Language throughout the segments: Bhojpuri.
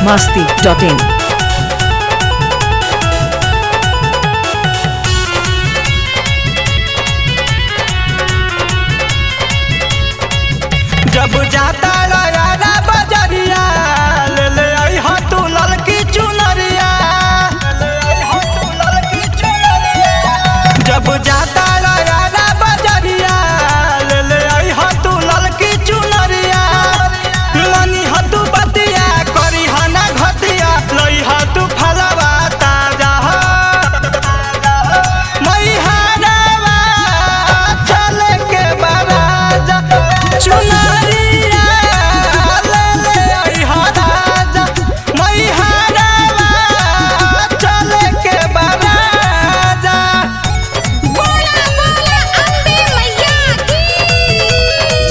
biharmasti.in जब जाता यारा बजरिया ले ले आई हा तू ललकी चुनरिया ले ले आई हा तू ललकी चुनरिया जब जाता यारा बजरिया ले ले आई हा तू ललकी चुनरिया मनी हा तू बतिया करी हा ना घतिया लई हा तू फलवा ताजा मई हारावा चले के बराजा चुनरिया ले ले आई हा राजा मई हारावा चले के बराजा बोला बोला अम्बे मैया की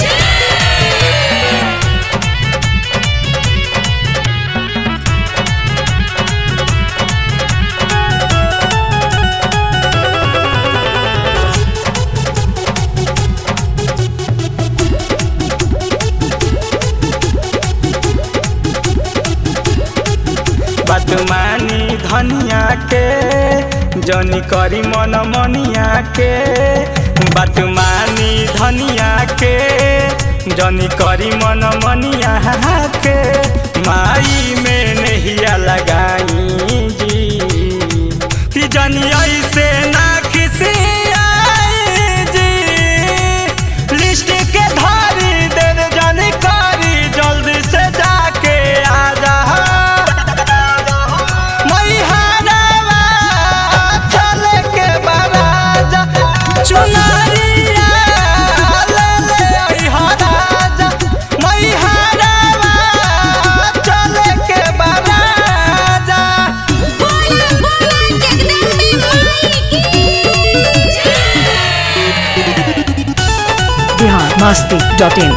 बदमानी धनिया के जनी करी मन मनिया के बदमानी धनिया के जनी करी मन मनिया के माई में नहिया लगाई जी कि जनी ऐसे ना किसी आई जी लिस्ट के धारी देर जनी करी जल्दी से जाके आ जा मई हारावा चले के बराजा चुनरिया ले ले आई हा राजा मई हारावा चले के बराजा बोला बोला जगदम्बे माई की biharmasti.in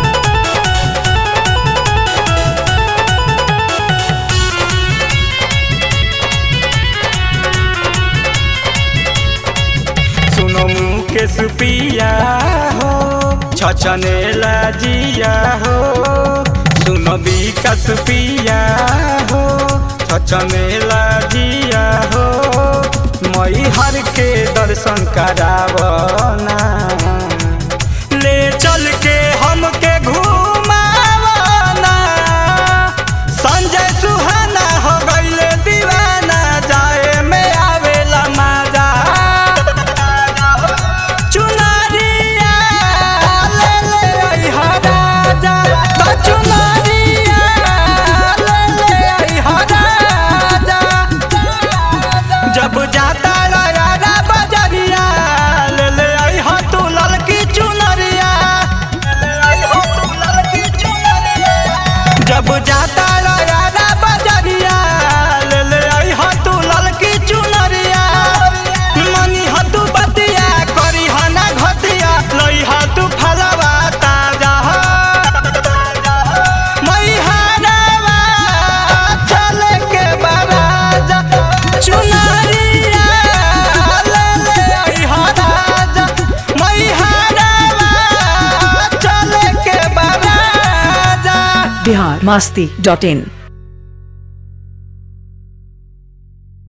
सुनो मुकेश पिया हो छछने जिया हो सुनो विकास पिया हो छछने जिया हो मई हर के दर्शन करावना ले चल के हमके घुमावना संजय सुहाना हो गईले दीवाना जाए में आवेला मजा चुनरिया ले ले आई हा राजा तो चुनरिया ले ले आई हा राजा जब जाता यारा बजरिया ले ले आई हा तू ललकी चुनरिया ले ले आई हा तू ललकी चुनरिया जब जाता यारा बजरिया ले ले आई हा तू ललकी चुनरिया मनी हा तू बतिया करी हा ना घतिया लई हा तू फलवा ताजा मई हारावा चले के बराजा चुनरिया ले ले आई हा राजा मई हारावा चले के बराजा biharmasti.in